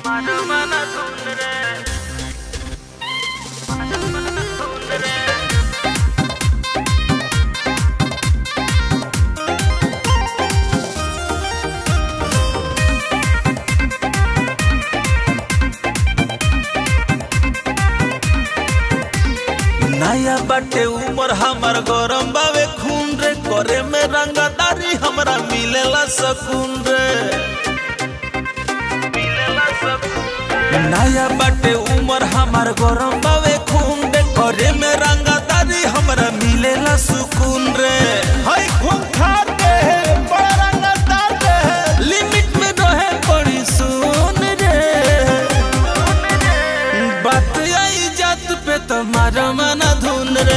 नया बाटे उमर हमर गरम बावे खून रे करे में रंगदारी हमरा मिलेला सकून रे नया बाटे उमर हमर गरम बावे खून रे करे में रंगदारी हमरा मिलेला सुकून रे हाय खून खा के बड़ा रंगदार रे लिमिट में रहे बड़ी सुन रे बात आई जात पे तुम्हारा मना धुन रे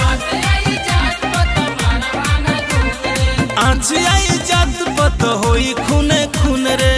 आँच आई जात पे तो होई खूने खून रे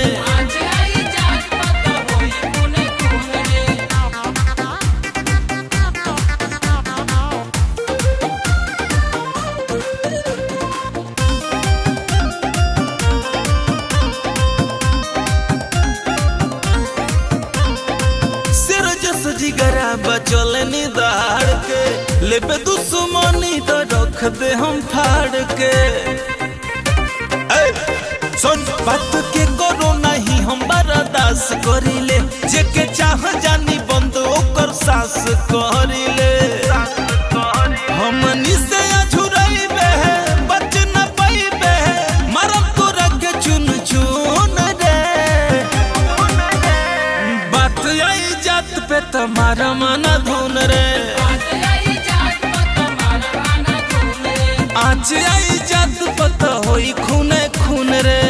सिर जस जिगरा बचल निदाड़ के लेबे दुश्मनी तो रख दे हम फाड़ के ए, सुन बात के करो नहीं हम बर्दाश्त करिले जेके चाह जानी बंद ओकर सास करिले हमनी से अझुरइबे बच न पाइबे मरम तोरा के चुन चुन रे बात आई जात पे तुम्हारा मना धुन रे आज आई जात पता होई खूने खून रे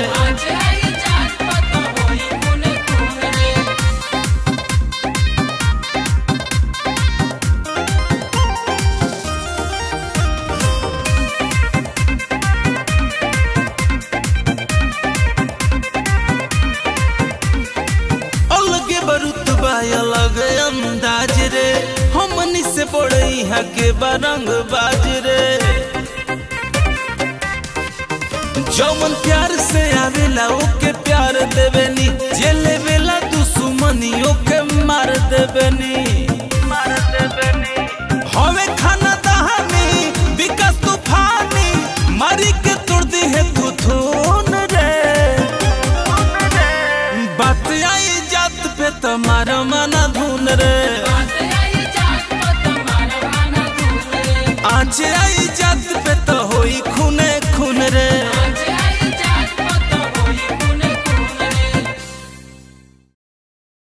अलगे बरुतबा अलग अंदाज रे हमनी से पड़ई है के बरंग बाज रे जौमन प्यार से आवेला ओके प्यार देवेनी जे लेवेला दुश्मनी ओके मार देवेनी मार देवेनी हवे खाना दहानी विकास तूफानी मारी के तोड़ दी है तू थून रे बात आई जात पे तुम्हारा मना धुन रे आज